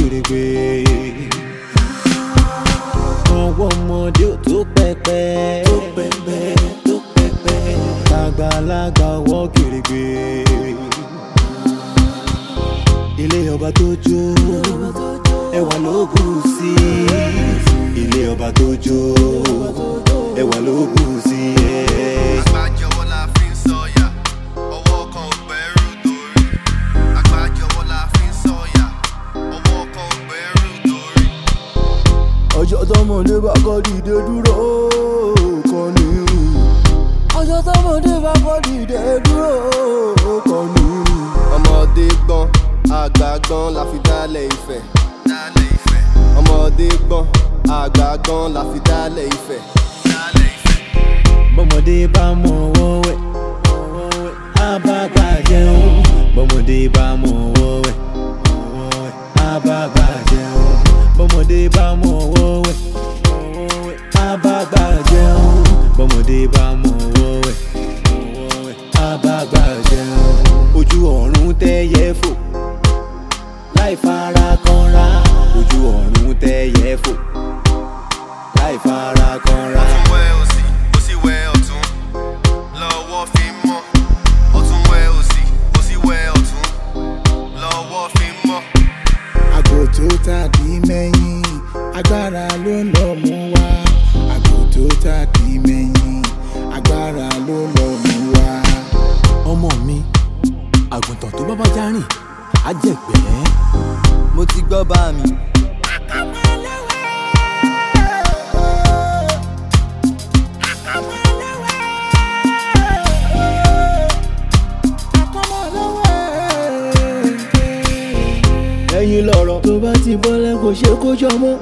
kèrègbè. ọwọ́ ọmọdé ò tó pẹpẹ. tó pẹpẹ tó pẹpẹ. àgbàlagbà ọwọ́ kèrègbè. ilé ọba tó jó ẹwà ló bù sí ilé ọba tó jó ẹwà ló bù sí. Àgbájọwọ́ la fi ń sọ̀yà, ọwọ́ kan ò gbẹ́rù dórí. Àgbájọwọ́ la fi ń sọ̀yà, ọwọ́ kan ò gbẹ́rù dórí. ọjọ́ tọmọdé bá kọ́ dìde dúró kọ́ ni ọjọ́ tọmọdé bá kọ́ dìde dúró kọ́ ni. Ọmọdé gbọ́n, àgbà gbọ́n la fi dálẹ̀ Ifẹ̀. Dálẹ̀ Ifẹ̀. Ọmọdé gbọ́n, àgbà gbọ́n la fi dálẹ̀ Ifẹ̀. Dálẹ̀ Ifẹ̀. bọ́mọdé bá mọ ọwọ́ wẹ̀ á bá gbà jẹun bọ́mọdé bá mọ ọwọ́ wẹ̀ á bá gbà jẹun bọ́mọdé bá mọ ọwọ́ wẹ̀ á bá gbà jẹun bọ́mọdé bá mọ ọwọ́ wẹ̀ á bá gbà jẹun ojú ọ̀run tẹ́yẹ fò láì fara kanra ojú ọ̀run tẹ́yẹ fò láì fara kanra. Ọ̀tún wẹ òsì, òsì wẹ ọ̀tún. Lọ́wọ́ fi mọ́. Ọ̀tún wẹ òsì, òsì wẹ ọ̀tún. Lọ́wọ́ fi mọ́. àgò tó tàbí mẹ́yìn agbára ló lọ mú wá àgò tó tàbí mẹ́yìn agbára ló lọ mú wá. ọmọ mi àgùntàn tó bá bá já rìn á jẹ̀gbẹ́. mo ti gbọ́ bá mi. ẹ̀yin lọ̀rọ̀ tó bá ti bọ́lẹ̀ kò ṣe kó jọ mọ́.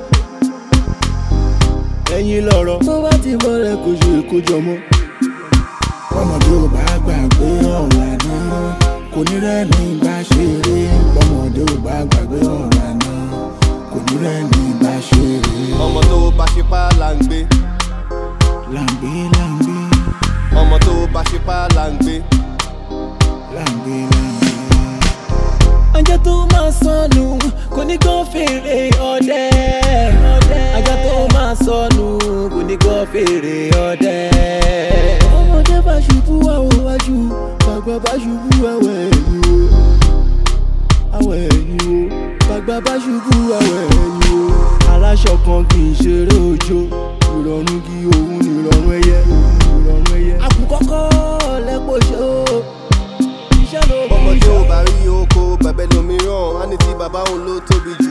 ẹ̀yin lọ̀rọ̀ tó bá ti bọ́lẹ̀ kò ṣe kó jọ mọ́. bọ́mọdé ò bá gbàgbé ọ̀rọ̀ àná kò ní rẹ́ni bá ṣeré bọ́mọdé ò bá gbàgbé ọ̀rọ̀ àná kò ní rẹ́ni bá ṣeré. Ọmọ tó bá ṣe pá là ń gbé. làǹgbé làǹgbé Ọmọ tó bá ṣe pá là ń gbé. làǹgbé làǹgbé. ajá tó máa sọnù kò ní kó fèrè ọdẹ. ajá tó máa sọnù kò ní kó fèrè ọdẹ. ọmọdé bá ṣubú àwọ̀ wájú bàgbà bá ṣubú àwọ̀ ẹ̀yìn o. àwọ̀ ẹ̀yìn o bàgbà bá ṣubú àwọ̀ ẹ̀yìn o. aláṣọ kan kì í ṣeré òjò ìrọ̀rùn kí òun ní ìrọ̀rùn ẹyẹ ìrọ̀rùn ẹyẹ. àkùkọ́kọ́ lẹ́pọ̀ ṣe o iṣẹ́ ló bí Ọmọdé iṣẹ́. ò bá rí oko bẹ̀bẹ̀ lómìíràn. Á ní tí bàbá òun ló tóbi